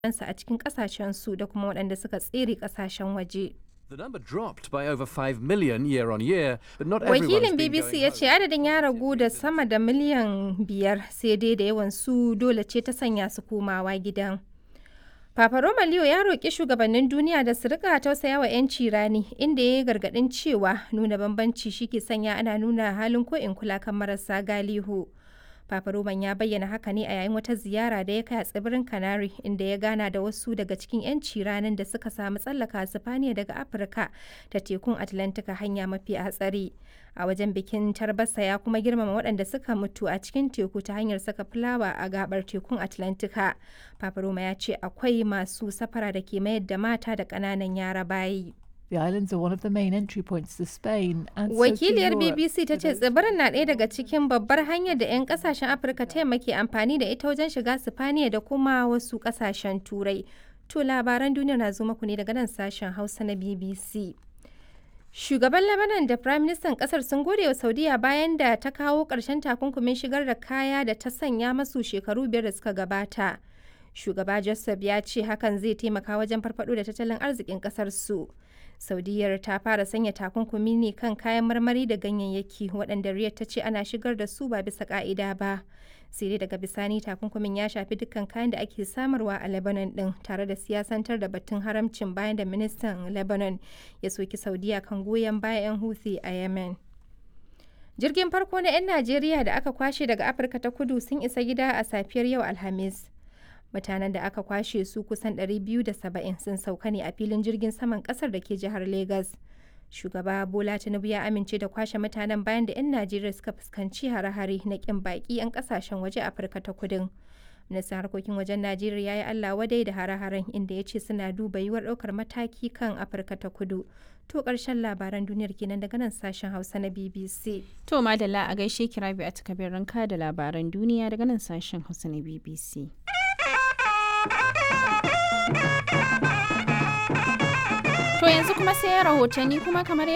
su a cikin ƙasashensu da kuma waɗanda suka tsere ƙasashen waje. The number dropped by over 5 million year on year, but not everyone Wakilin has been BBC going ya home. ce adadin ya ragu da sama da miliyan biyar sai dai da yawan su dole ce ta sanya su komawa gidan. Papa Roma Leo ya roƙi shugabannin duniya da su rika tausaya wa 'yanci rani inda ya yi gargaɗin cewa nuna bambanci shi ke sanya ana nuna halin ko in kula kan marasa galihu. Papa Roman ya bayyana haka ne a yayin wata ziyara da ya kai a tsibirin Canary inda ya gana da wasu daga cikin 'yanci ranin da suka samu tsallaka Sifaniya daga Afirka ta tekun Atlantika hanya mafi hatsari. A wajen bikin tarbasa ya kuma girmama waɗanda suka mutu a cikin teku ta hanyar saka fulawa a gabar tekun Atlantika. Papa Roma ya ce akwai masu safara da ke mayar da mata da ƙananan yara bayi. The islands are one of the main entry points to Spain and so to Wakiliyar Europe. BBC ta ce tsibirin na ɗaya daga cikin babbar hanyar da 'yan kasashen Afirka ta yamma ke amfani da ita wajen shiga Sifaniya da kuma wasu kasashen Turai. To labaran duniya na zo muku ne daga nan sashen Hausa na BBC. Shugaban Lebanon da Prime Minister kasar sun gode wa Saudiya bayan da ta kawo ƙarshen takunkumin shigar da kaya da ta sanya masu shekaru biyar da suka gabata. Shugaba Joseph ya ce hakan zai taimaka wajen farfado da tattalin arzikin kasar su. Saudiyar ta fara sanya takunkumi ne kan kayan marmari da ganyayyaki waɗanda Riyadh ta ce ana shigar da su ba bisa ka'ida ba. Sai dai daga bisani takunkumin ya shafi dukkan kayan da ake samarwa a Lebanon ɗin tare da siyasantar da batun haramcin bayan da ministan Lebanon ya soki Saudiya kan goyon bayan 'yan Houthi a Yemen. Jirgin farko na 'yan Najeriya da aka kwashe daga Afirka ta kudu sun isa gida a safiyar yau Alhamis. mutanen da aka kwashe su kusan 270 sun sauka ne a filin jirgin saman kasar da ke jihar Legas. Shugaba Bola Tinubu ya amince da kwashe mutanen bayan da 'yan Najeriya suka fuskanci hare-hare na kin baki 'yan kasashen waje Afirka ta kudin. Ministan harkokin wajen Najeriya ya yi Allah wadai da hare-haren inda ya ce suna duba yiwuwar ɗaukar mataki kan Afirka ta kudu. To ƙarshen labaran duniyar kenan daga nan sashen Hausa na BBC. To madalla a gaishe kirabi a takabin ranka da labaran duniya daga nan sashen Hausa na BBC. To yanzu kuma sai rahotanni kuma kamar